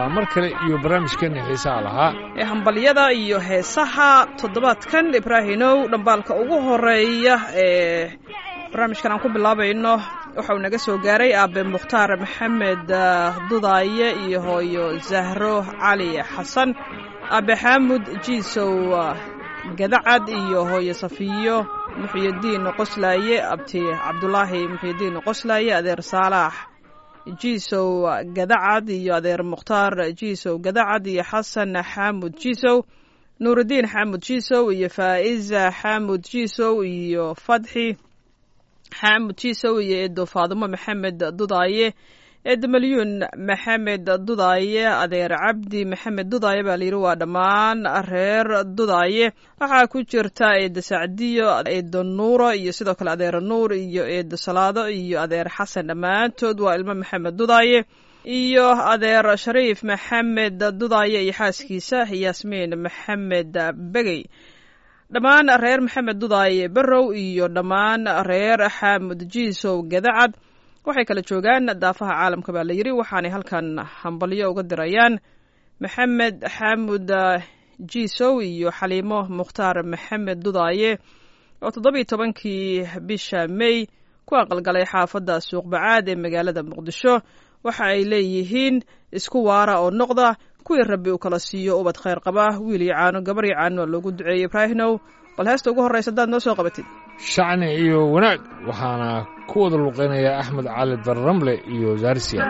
mar kale iyo barnaamijkeena xiisaha lahaa ee hambalyada iyo heesaha toddobaadkan ibraahinow dhambaalka ugu horeeya ee barnaamijkan aan ku bilaabayno waxauu naga soo gaaray aabe mukhtaar maxamed dudaaye iyo hooyo zahro cali xasan aabe xaamud jiisow gadacad iyo hooyo safiyo muxyidiin qoslaaye abti cabdulaahi muxyidiin qoslaaye adeer saalax jiisow gadacad iyo adeer mukhtaar jiisow gadacad iyo xasan xaamud jiisow nuurudiin xaamud jiisow iyo faa'iza xaamud jiisow iyo fadxi xaamud jiisow iyo eedo faadimo maxamed dudaaye eedo malyuun maxamed dudaaye adeer cabdi maxamed dudaaye baa layidhi waa dhammaan reer dudaaye waxaa ku jirta eedo sacdiyo eedo nuuro iyo sidoo kale adeer nuur iyo eedo salaado iyo adeer xasan dhammaantood waa ilmo maxamed dudaaye iyo adeer shariif maxamed dudaaye iyo xaaskiisa yaasmiin maxamed begey dhammaan reer maxamed dudaaye barrow iyo dhammaan reer xaamud jiisow gadacad waxay kala joogaan daafaha caalamka baa la yidhi waxaanay halkan hambalyo uga dirayaan maxamed xaamud jiisow iyo xaliimo mukhtaar maxamed dudaaye oo toddobiiyo tobankii bisha mey ku aqalgalay xaafadda suuqbacaad ee magaalada muqdisho waxa ay leeyihiin isku waara oo noqda kuwii rabbi uu kala siiyo ubad khayr qaba wiil iyo caano gabar iyo caano loogu duceeyey ibraahinow bal heesta ugu horraysa haddaad noo soo qabatid shacni iyo wanaag waxaana ku wada luqeynaya axmed cali darramle iyo zaarisiya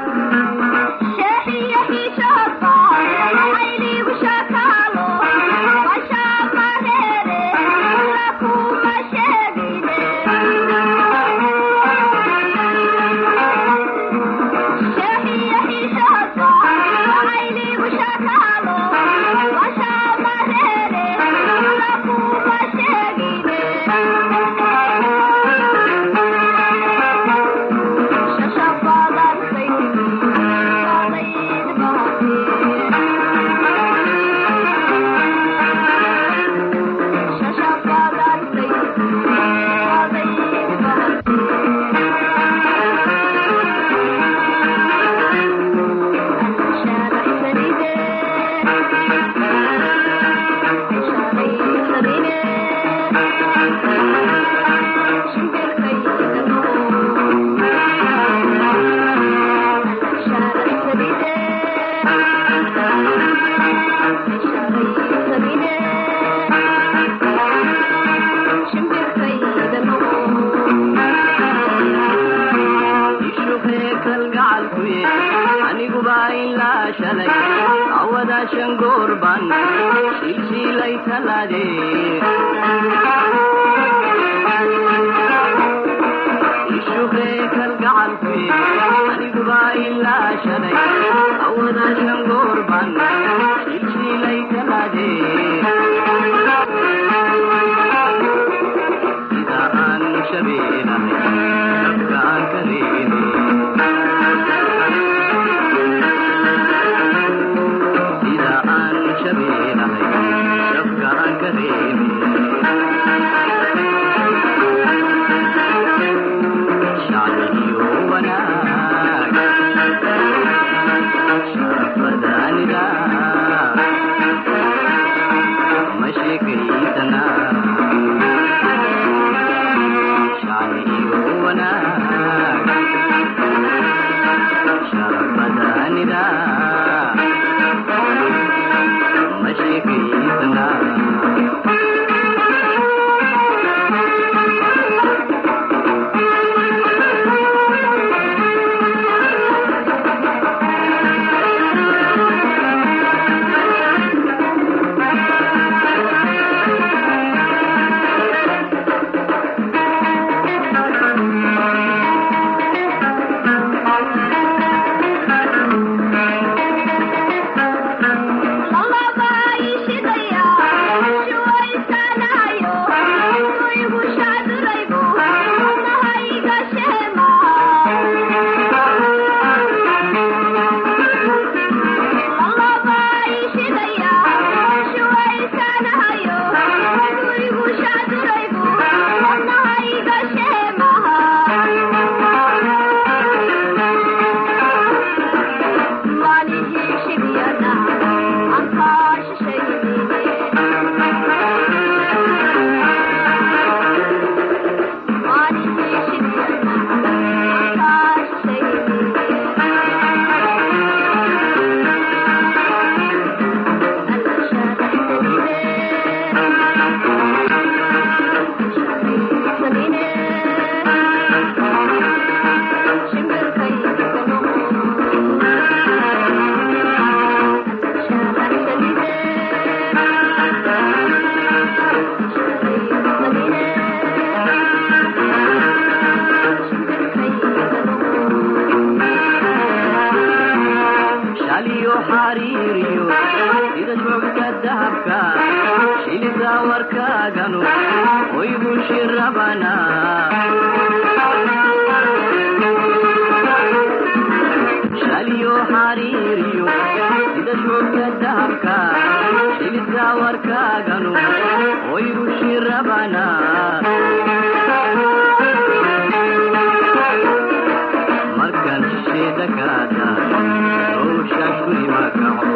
xariiriyo sida joogta dahabka shilida warkaaganu oygu shirabana shaliyo xariiriyo sida joogta dahabka shilida warkaaganu oygu shirabana markan shisheeda kaada howshaa guri ma kaco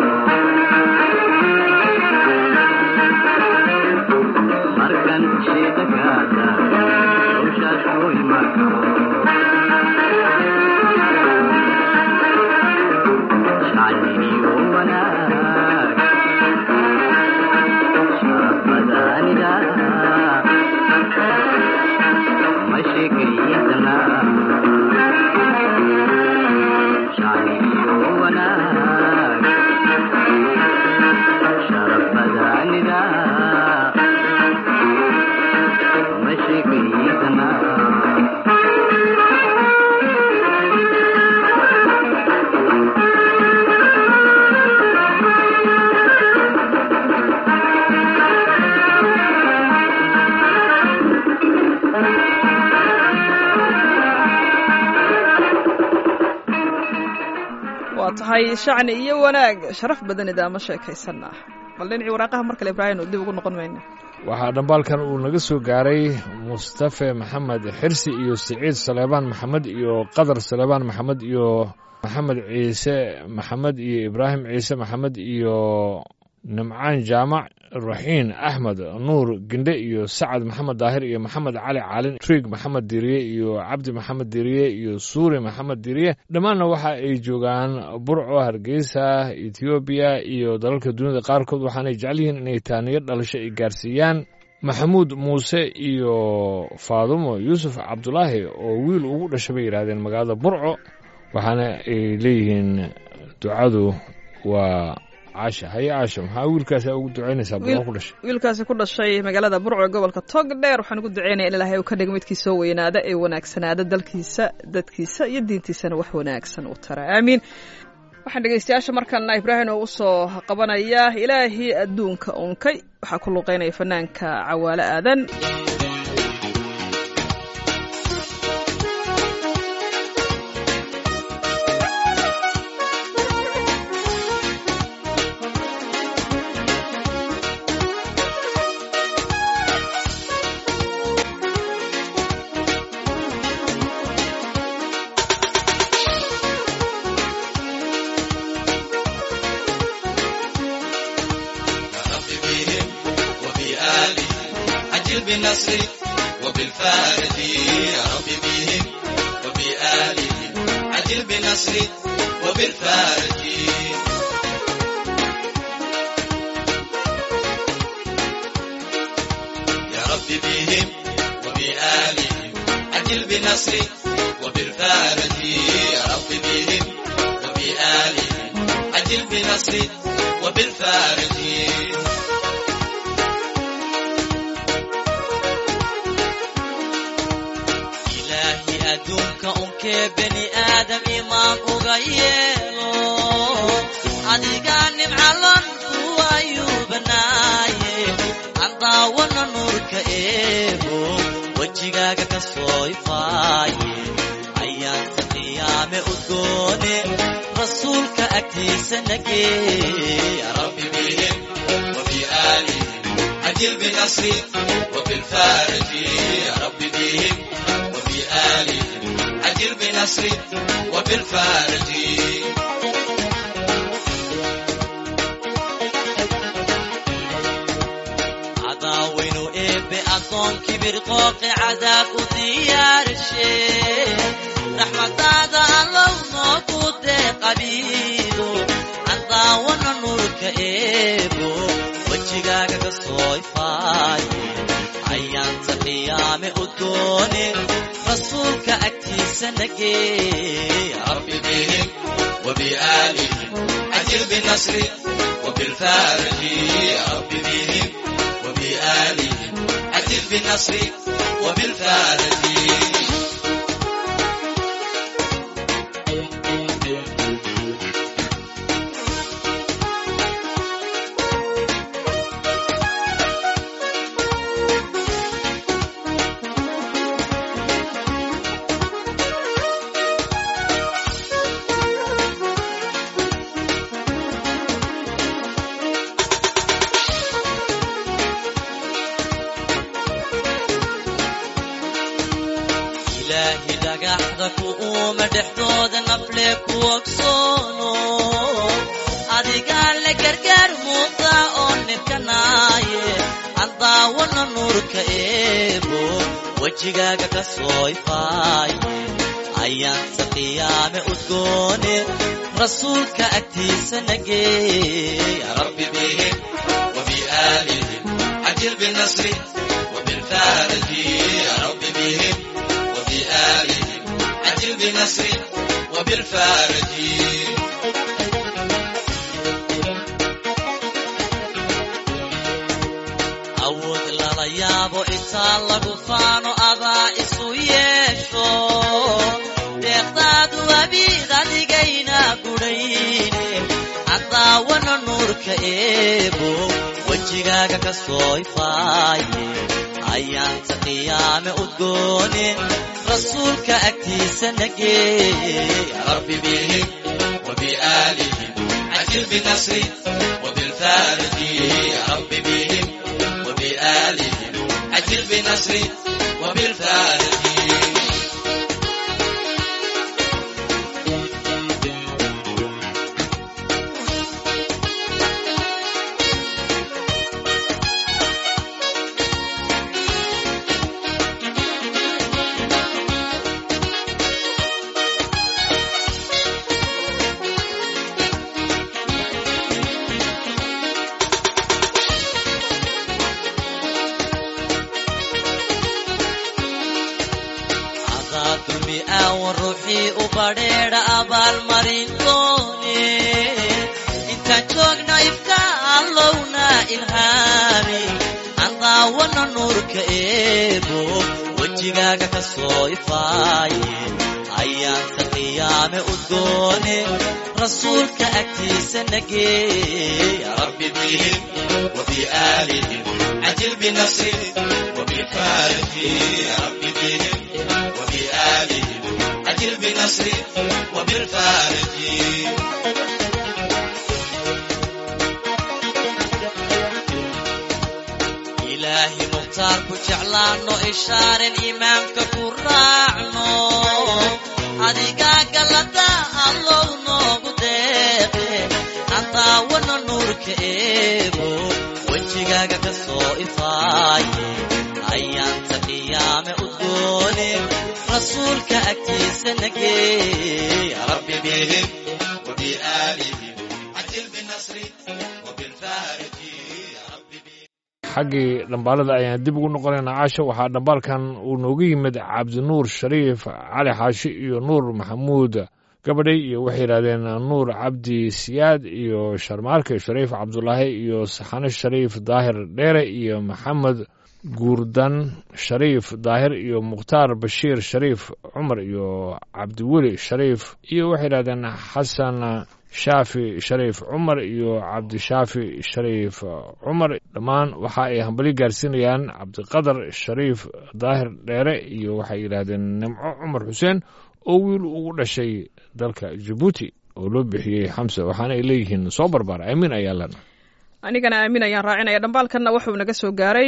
markan shisheeda kaada howshaas guri ma kaco shacniyo wanaag sharafadaanida ma sheekaysana shacniyo wanaag sharafadaanida ma sheekaysana waa tahay shacni iyo wanaag sharaf badan idaama sheekaysanaa bal dhinacii waraaqaha mar kale ibraahim oo dib ugu noqon mayna waxaa dhambaalkan uu naga soo gaaray mustafe maxamed xirsi iyo siciid saleebaan maxamed iyo qadar saleebaan maxamed iyo maxamed ciise maxamed iyo ibraahim ciise maxamed iyo nimcaan jaamac raxiin axmed nuur gendhe iyo sacad maxamed daahir iyo maxamed cali caalin trig maxamed diriye iyo cabdi maxamed diriye iyo suuri maxamed diriye dhammaanna waxa ay joogaan burco hargeysa etoobiya iyo dalalka dunida qaarkood waxaanay jecel yihiin inay taaniyo dhalasho ay gaarsiiyaan maxamuud muuse iyo faadumo yuusuf cabdulaahi oo wiil ugu dhashay bay yidhaahdeen magaalada burco waxaana ay leeyihiin ducadu waa caasha haye caasha maxaa wiilkaasi ugu ducaynaysaa burco ku dhashay wiilkaasi ku dhashay magaalada burco ee gobolka togdheer waxaan ugu duceynaya in ilaahay uu ka dhigo midkii soo weynaada ee wanaagsanaada dalkiisa dadkiisa iyo diintiisana wax wanaagsan u tara aamiin waxaan dhegeystayaasha markana ibraahim oo usoo qabanaya ilaahii adduunka unkay waxaa ku luuqeynaya fanaanka cawaale aadan بهم وبآلهم عجل بالنصر وبالفارق يا رب بهم وبآلهم عجل بالنصر وبالفارق يا رب بهم وبآلهم عجل بالنصر وبالفارق يا رب بهم وبآلهم عجل بالنصر وبالفارق ilaahi adduunka unkee bani aadam imaan uga yeelo adigaa nimcalan kuwa ayuu banaaye aan daawana nuurka eego wejigaaga ka soo ifaaye ayaanta qiyaame udgoone rasuulka agtiisa nagee ya rabbi bihim وبآلهم عجل بنصري وبالفارج يا رب بهم وبآلهم عجل بنصري وبالفارج عداوين إب أصون كبير قوق عذاب وديار الشيء رحمة هذا الله نقود قبيله عداونا نورك إبو وجهك كسوي فاي عيان تقيام أدوني رسولك أكتيس نجي يا رب بهم وبآلهم عجل بالنصر وبالفارج يا رب بهم وبآلهم عجل بالنصر وبالفارج dhagaxda ku uuma dhexdooda nafle ku ogsoono adigaa la gargaar muuqda oo nibkanaaye aan daawana nuurka eebo wejigaaga ka soo ifaaye ayaansa qiyaame udgoone rasuulka agtiisa nageey rabbi bihim وبآلهم عجل بالنصر وبالفارج يا رب بهم وبآلهم عجل بالنصر وبالفارج awood lala yaabo intaa lagu faano adaa isu yeesho deeqdaadu abiid adigayna gudhayne andaawana nuurka eebo wejigaaga ka soo ifaaye ayaanta qiyaame udgoone rasuulka agtiisa nageey rabbi bihim وبآلهم عجل بالنصر وبالفارج يا رب بهم وبآلهم عجل بالنصر وبالفارج adaa dumi aawan ruuxii u badheedha abaalmarin doone intaan joogna ifka allowna ilhaami aan daawana nuurka eebo wejigaaga ka soo ifaaye ayaanta qiyaame udgoone rasuulka agtiisa nageey rabbi bihim وبآلهم عجل بنصر وبفارج يا رب بهم وبآلهم عجل بنصر وبالفارج ilaahi mukhtaar ku jeclaanno ishaarin imaamka ku raacno adigaa galada allow noogu deeqe aan daawana nuurka eebo wejigaaga ka soo ifaaye ayaanta qiyaame udgoone rasuulka agtiisa nageey rabbi bihim وبآلهم عجل بالنصر وبالفارج يا رب بهم xaggii dhambaalada ayaan dib ugu noqonaynaa caasha waxaa dhambaalkan uu noogu yimid cabdinuur shariif cali xaashi iyo nuur maxamuud gabadhay iyo waxay yidhahdeen nuur cabdi siyaad iyo sharmaarke shariif cabdulaahi iyo saxane shariif daahir dheere iyo maxamed guurdan shariif daahir iyo mukhtaar bashiir shariif cumar iyo cabdiweli shariif iyo waxay yidhahdeen xasan shaafi shariif cumar iyo cabdishaafi shariif cumar dhammaan waxa ay hambali gaarsiinayaan cabdiqadar shariif daahir dheere iyo waxay yidhaahdeen nimco cumar xuseen oo wiil ugu dhashay dalka jabuuti oo loo bixiyey xamse waxaana ay leeyihiin soo barbaar amiin ayaa lena anigana aamin ayaan raacinaya dhambaalkanna wuxuu naga soo gaaray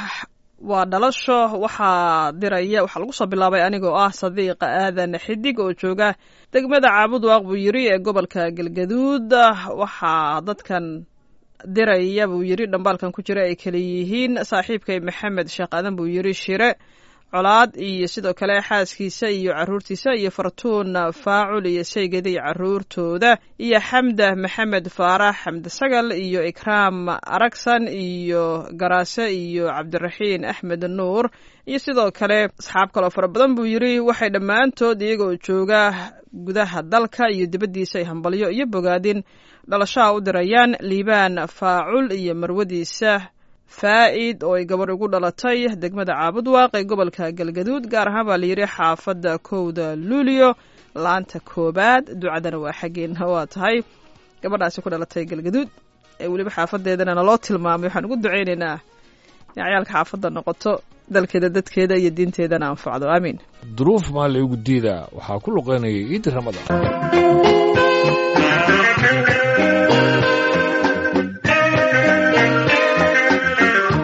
waa dhalasho waxaa diraya waxaa lagu soo bilaabay anigoo ah sadiiqa aadan xidig oo jooga degmada caabud waaq buu yiri ee gobolka galgaduud waxaa dadkan diraya buu yiri dhambaalkan ku jira ay kala yihiin saaxiibkay maxamed sheekh aadan buu yiri shire colaad iyo sidoo kale xaaskiisa iyo caruurtiisa iyo fartuun faacul iyo shaygada iyo caruurtooda iyo xamda maxamed faarax xamde sagal iyo ikraam aragsan iyo garaase iyo cabdiraxiin axmed nuur iyo sidoo kale asxaab kaloo fara badan buu yiri waxay dhammaantood iyagoo jooga gudaha dalka iyo dibaddiisa ay hambalyo iyo bogaadin dhalashaha u dirayaan liibaan faacul iyo marwadiisa faa'id oo ay gabarh ugu dhalatay degmada caabudwaaq ee gobolka galgaduud gaar ahaan baa layidhi xaafadda kowda luulio laanta koobaad ducadana waa xaggeena waa tahay gabadhaasi ku dhalatay galgaduud ee weliba xaafadeedana naloo tilmaamay waxaan ugu ducaynaynaa in cayaalka xaafadda noqoto dalkeeda dadkeeda iyo diinteedana anfacdo aamiin duruuf maa laygu diidaa waxaa ku luqeynaya ciidi ramadaan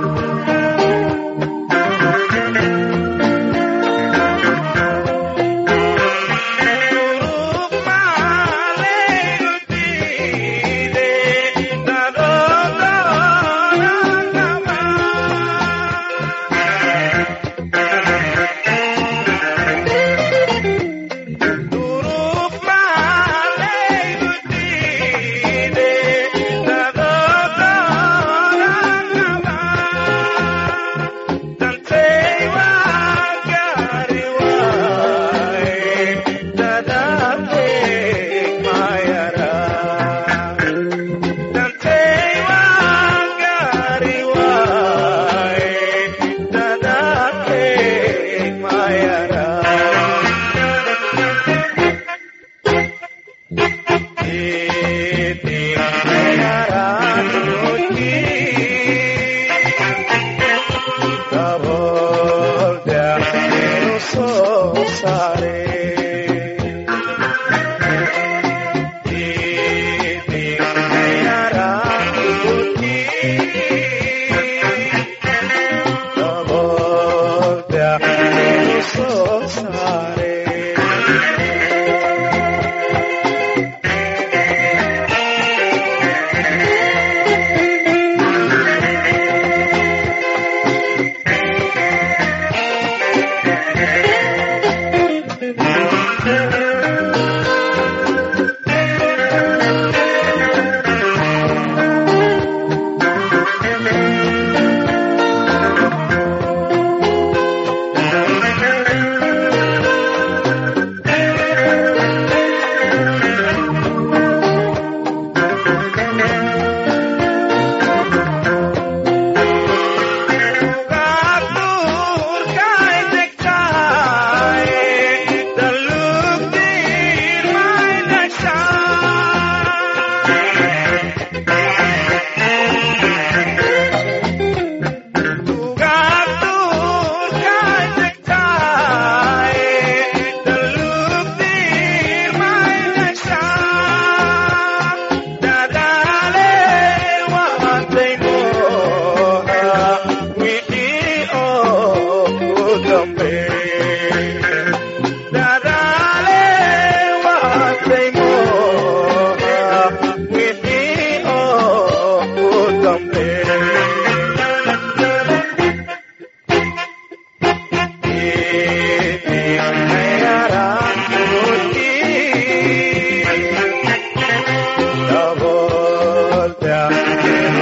Thank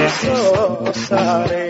soo saare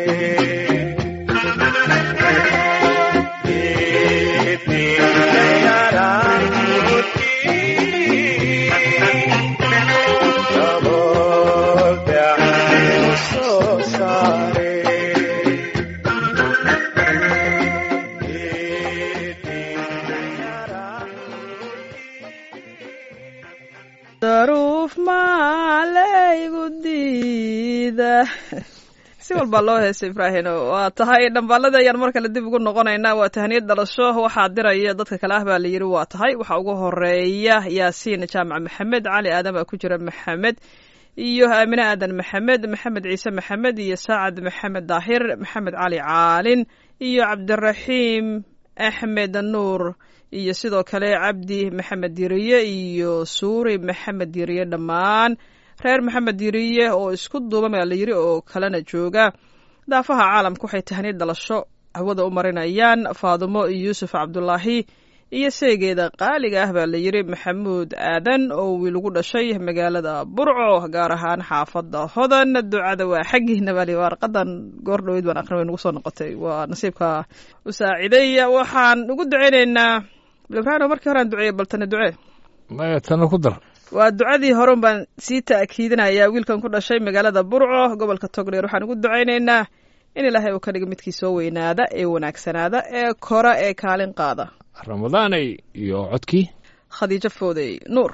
daruuf maalaygu diida si walbaa loo heesay ibraahino waa tahay dhambaalada ayaan mar kale dib ugu noqonaynaa waa tahaniyad dhalasho waxaa diraya dadka kale ah baa la yidhi waa tahay waxaa ugu horeeya yaasiin jaamac maxamed cali aadan baa ku jira maxamed iyo aamine aadan maxamed maxamed ciise maxamed iyo saacad maxamed daahir maxamed cali caalin iyo cabdiraxiim axmed nuur iyo sidoo kale cabdi maxamed diriye iyo suuri maxamed diriye dhammaan reer maxamed diriye oo isku duuban baa la yidhi oo kalena jooga daafaha caalamka waxay tahaniyad dhalasho hawada u marinayaan faadumo yuusuf cabdulaahi iyo seegeeda qaaliga ah baa la yidhi maxamuud aadan oo wiil ugu dhashay magaalada burco gaar ahaan xaafada hodan ducada waa xaggiina bali warqadan goor dhaweyd baan aqrin way nagu soo noqotay waa nasiibka u saaciday waxaan ugu duceyneynaa ibraahim markii hore aan duceeyey baltana ducee maya tana ku dar waa ducadii horun baan sii ta'kiidinayaa wiilkan ku dhashay magaalada burco gobolka togdheer waxaan ugu ducaynaynaa in ilaahay uu ka dhigo midkii soo weynaada ee wanaagsanaada ee kora ee kaalin qaada ramadaanay iyo codkii khadiijo foodey nuur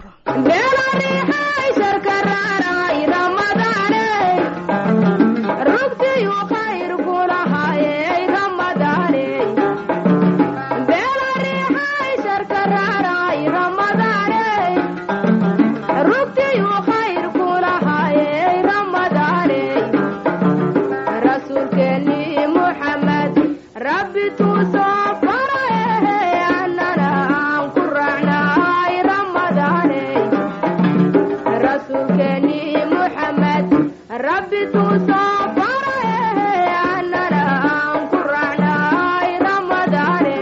rabbi tuu soo faraye annana aan ku raacnay ramadaane rasuulkeeni muxamed rabbi tuu soo faraye annana aan ku raacnay ramadaane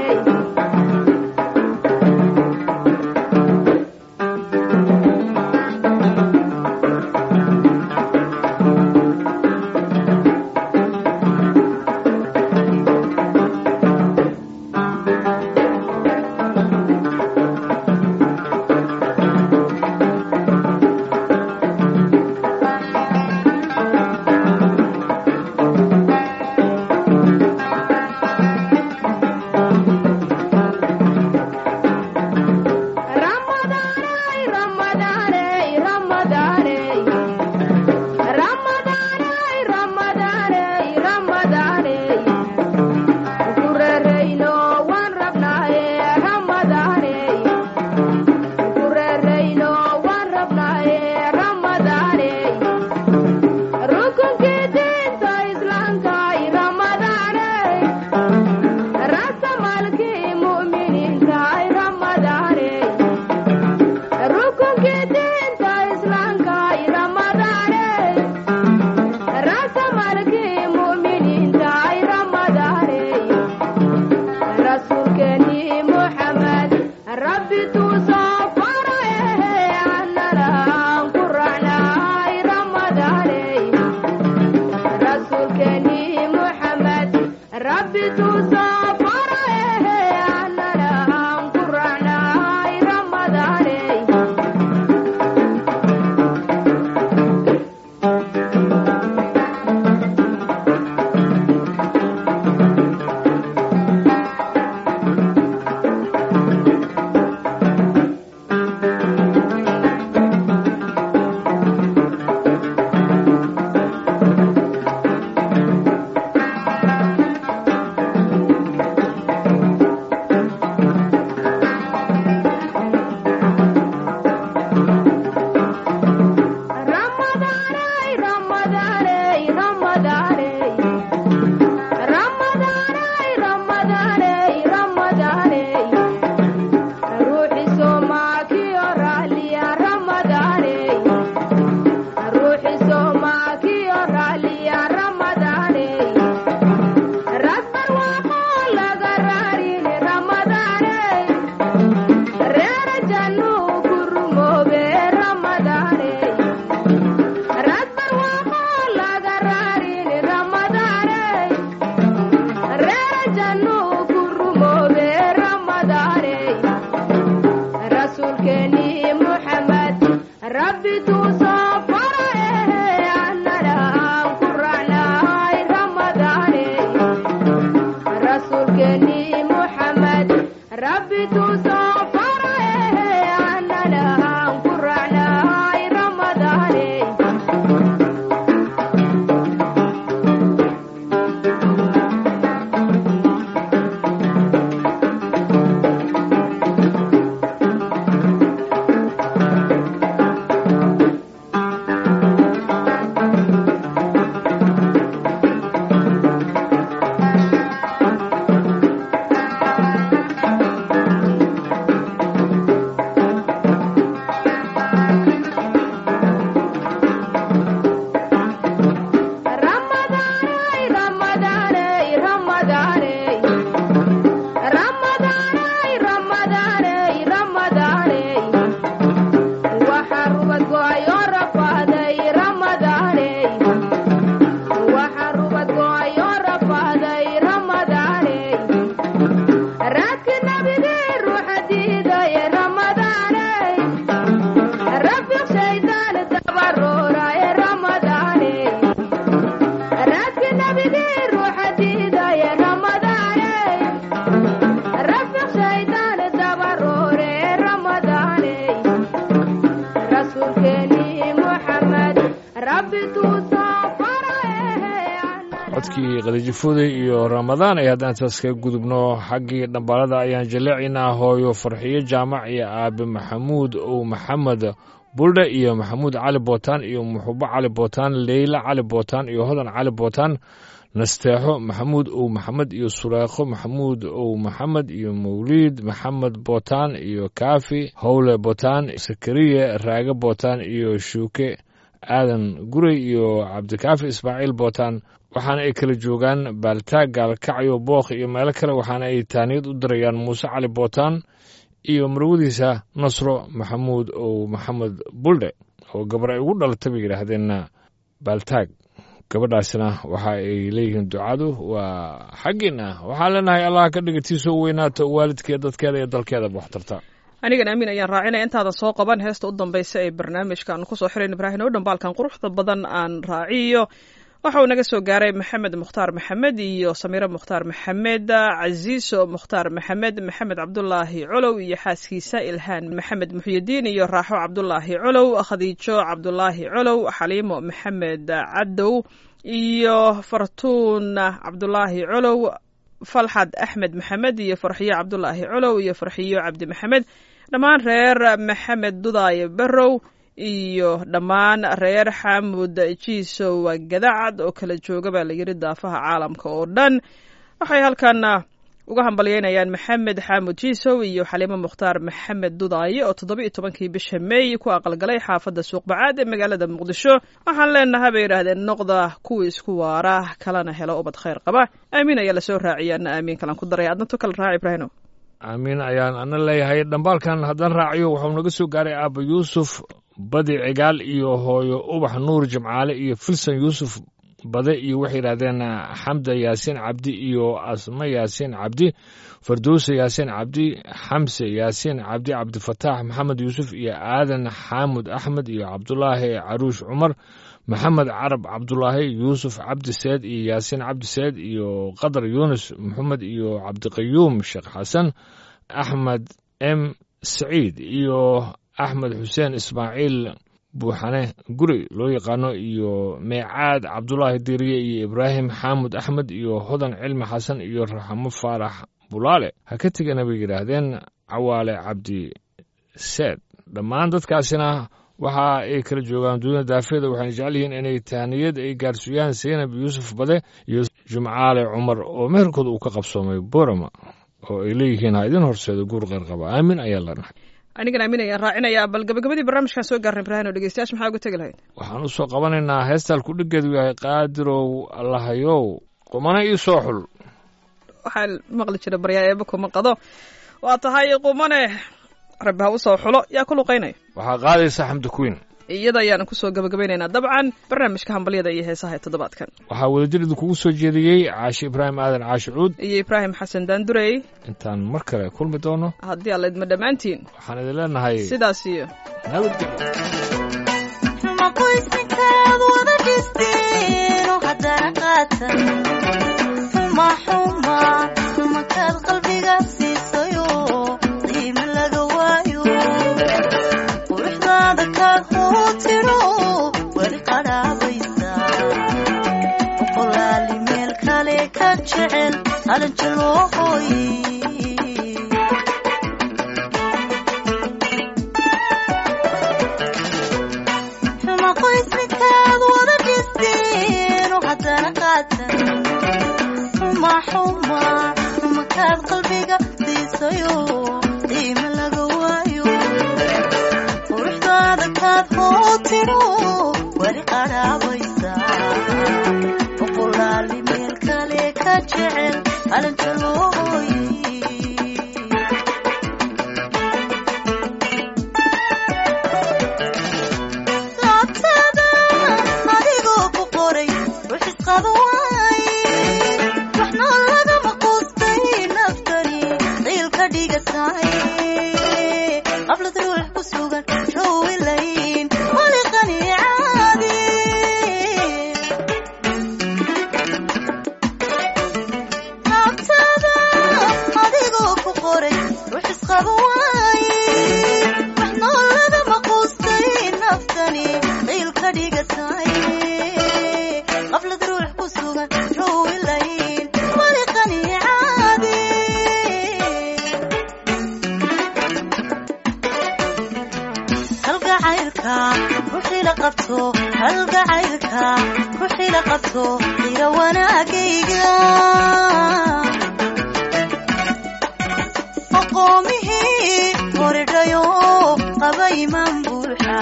Ramadaanay, Ramadaanay, Ramadaanay. Ramadaanay, Ramadaanay, Ramadaanay. Ku reerayno waan rabnaaye Ramadaanay. Ku reerayno waan rabnaaye Ramadaanay. Rukunkii diinta Islaamka Ramadaanay. Rasamaalkii mu'miniinta Ramadaanay. rukunkii diinta islaamka ramadaane rasamalkii mu'miniinta ramadaane rasuulkeeni muxamed rabbi tuu soo faraye annana aan ku raacnay ramadaane rasuulkeeni muxamed rabbi tuu soo faraye annana aan ku raacnay ramadaane Ramadaanay, Ramadaanay, Ramadaanay. Ramadaanay, Ramadaanay, Ramadaanay. Ruuxi Soomaaliya raaliya Ramadaanay. Ruuxi Soomaaliya raaliya Ramadaanay. Rasbar waaqoo laga raarin Ramadaanay. Reera jannuu ku rumoobe Ramadaanay. Rasbar waaqoo laga raarin codkii khadiijo fuuday iyo ramadaan ay haddaan taas kaga gudubno xaggii dhambaalada ayaan jaleecinaa hooyo farxiyo jaamac iyo aabe maxamuud ow maxamed buldhe iyo maxamuud cali bootaan iyo muxubo cali bootaan leyla cali bootaan iyo hodan cali bootaan nasteexo maxamuud ow maxamed iyo sureekho maxamuud ow maxamed iyo mawliid maxamed bootaan iyo kaafi howle bootaan sakariye raage bootaan iyo shuuke aadan gurey iyo cabdikaafi ismaaciil bootaan waxaana ay kala joogaan baaltaag gaalkacyo bookh iyo meelo kale waxaana ay taaniyad u dirayaan muuse cali bootaan iyo marwadiisa nasro maxamuud ow maxamed buldhe oo gabar ay ugu dhalatay bay yidhaahdeenna baaltaag gabadhaasina waxa ay leeyihiin ducadu waa xaggiina waxaan leenahay allah ka dhigatiisoo weynaato waalidkeed dadkeeda iyo dalkeedaba wax tarta anigan aamin ayaan raacinaya intaadan soo qaban heesta u dambaysa ee barnaamijka aan kusoo xirayn ibraahim oo dhambaalkan quruxda badan aan raaciyo waxa uu naga soo gaaray maxamed mukhtaar maxamed iyo samiire mukhtaar maxamed casiiso mukhtaar maxamed maxamed cabdulaahi colow iyo xaaskiisa ilhaan maxamed muxyidiin iyo raaxo cabdulaahi colow khadiijo cabdulaahi colow xaliimo maxamed cadow iyo fartuun cabdulaahi colow falxad axmed maxamed iyo farxiyo cabdulaahi colow iyo farxiyo cabdi maxamed dhammaan reer maxamed dudaaye barow iyo dhammaan reer xamud jiisow gadacad oo kala jooga baa la yidhi daafaha caalamka oo dhan waxay halkan uga hambalyeynayaan maxamed xaamud jiisow iyo xaliimo mukhtaar maxamed dudaaye oo toddoba iyo tobankii bisha meey ku aqalgalay xaafadda suuqbacaad ee magaalada muqdisho waxaan leenahay bay yidhaahdeen noqda kuwii isku waara kalana helo ubad khayr qaba aamiin ayaa lasoo raaciyay ana aamiin kalan ku daray adna to kala raaci ibraahino aamiin ayaan ana leeyahay dhambaalkan haddaan raaciyo waxuu naga soo gaaray aaba yuusuf badi cigaal iyo hooyo ubax nuur jimcaale iyo filson yuusuf bade iyo waxay yidhahdeen xamda yaasiin cabdi iyo asma yaasiin cabdi fardowse yaasiin cabdi xamse yaasiin cabdi cabdifataax maxamed yuusuf iyo aadan xaamud axmed iyo cabdulaahi caruush cumar maxamed carab cabdulaahi yuusuf cabdi seed iyo yaasiin cabdi seed iyo qadar yuunus maxamed iyo cabdiqayuum sheekh xasan axmed m saciid iyo axmed xuseen ismaaciil buuxane guri loo yaqaano iyo meecaad cabdulaahi diriye iyo ibraahim xaamud axmed iyo hodan cilmi xasan iyo raxmo faarax bulaale ha ka tegana bay yidhaahdeen cawaale cabdi seed dhammaan dadkaasina waxa ay kala joogaan duunya daafeeda waxayna jecel yihiin inay tahniyad ay gaarsiiyaan seynab yuusuf bade iyo jumcaale cumar oo meherkooda uu ka qabsoomay borama oo ay leeyihiin ha idin horseedo guur qeyr qaba aamin ayaa lanahay anigan aamin ayaan raacinayaa bal gabagabadii barnaamijkaan soo gaarnay ibrahin oo dhegeystayaasha maxaa uga tegi lahayd waxaan u soo qabanaynaa heestaan ku dhigeedu yahay qaadirow allahayow qumana ii soo xul waxaa maqli jira baryaa eeba kuma qado waa tahay qumane rabbi ha u soo xulo yaa ku luqaynaya waxaa qaadaysa xamdi queen iyada ayaan kusoo gabagabaynaynaa dabcan barnaamijka hambalyada iyo heesaha ee toddobaadkan waxaa wadajir idinkugu soo jeediyey caashi ibraahim aadan caashi cuud iyo ibraahim xasan daandurey intaan mar kale kulmi doono haddii alla idma dhammaantiin waxaan idin leenahay sidaas iyo nabadgelyo qoysninkaad wada dhisteeno haddana qaatan xuma xuma xumakaad qalbiga siisayo qiimo laga waayo quruxdaada kaad hootiro weli qadhaabaysa boqolaali meel kale ka jecel qalanjo loo hooyey xuma qoysninkaad wada dhisteeno haddana qaatan xuma xuma xumakaad qalbiga siisayo qiimo laga waayo quruxdaada kaad hootiro weli qadhaabaysa boqolaali meel kale ka jecel qalanjo loo hooyey laabtada adigoo ku qoray rux isqaba waaye waxna lagama quustay naftani qiil ka dhigatay qablad ruux ku sugan rawilayn waliqani caadi laabtada adigoo ku qoray rux isqaba waaye wax nooladama quustay naftani qiil ka dhigatay qablad ruux ku kalgacaylka ruuxii la qabto ira wanaagayga aqoomihii horidhayo qaba imaan buuxa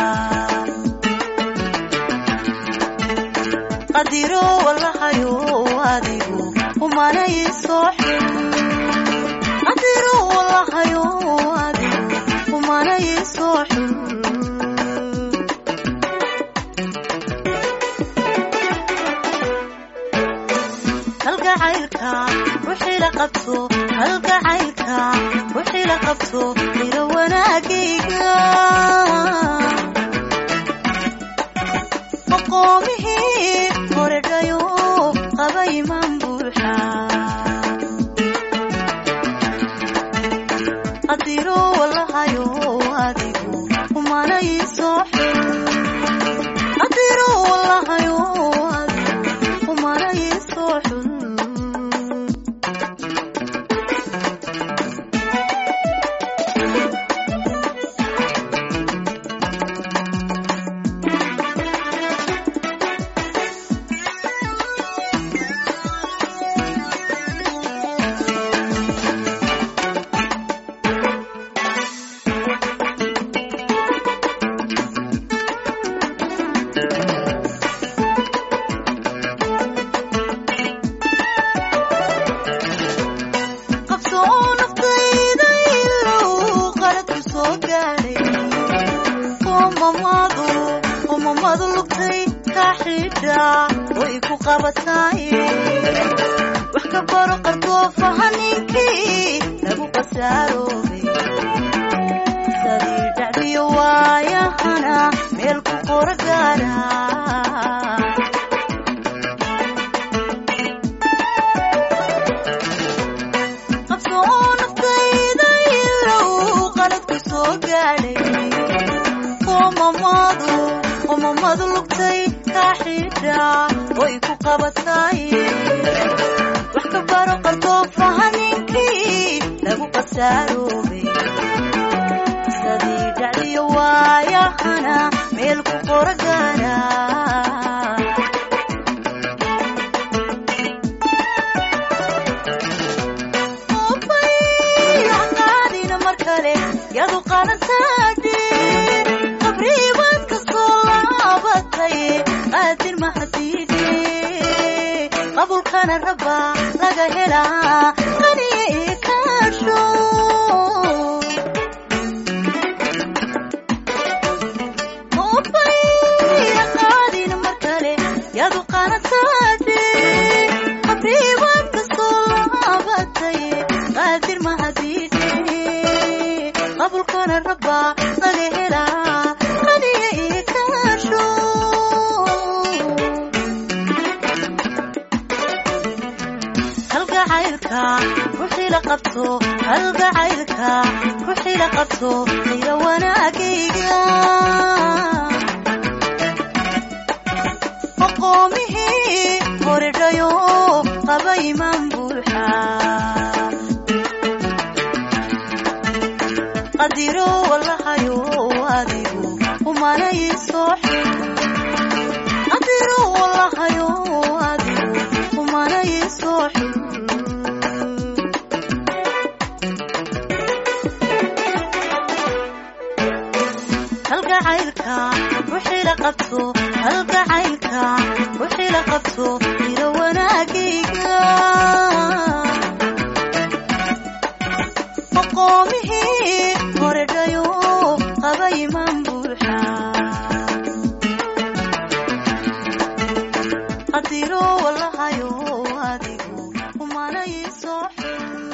qadiro walahayo adigu umanay soo xil qadiro walahayo adigu umanay soo xil kalgacaylka wixii la qabto kalgacaylka wixii la qabto ira wanaagayga aqoomihii horedhayo qaba imaan buuxa qadiro walahayo adigu umanay soo xil qadiro walahayo adigu umanay soo xil qabso oo naftayda ilow qaladku soo gaadhay umamadu umamadu lugtay ka xidha way ku qabatay wax ka baro qardoofaha ninkii lagu qasaaroobay sadii dhacdiyo waayahana meel ku qora gaadha qabso oo naftayda ilow qaladku soo gaadhay umamadu umamadu lugtay ka xidha way ku qabatay wax ka baro qardoofaha ninkii lagu qasaaroobay sadii dhacdiyo waayahana meel ku qora gaadha qaadina mar kale yadu qalantaadhe qabriibaad ka soo laabatay qaadir mahadiide qabulkana raba laga helaa qaniye ii kaasho qaadina mar kale yadu qalantaadhe qabriibaad ka soo laabatay qaadir mahadiide qabulkana raba laga helaa qaniye ii kaasho kalgacaylka ruuxii la qabto kalgacaylka ruuxii la qabto ira wanaagayga aqoomihii horedhayo qaba imaan buuxa qadiro walahayo adigu umanay soo xil qadiro walahayo adigu umanay soo xil kalgacaylka ruuxii la qabto kalgacaylka ruuxii la qabto ira wanaagayga aqoomihii horedhayo qaba imaan buuxa qadiro walahayo adigu umanay soo xil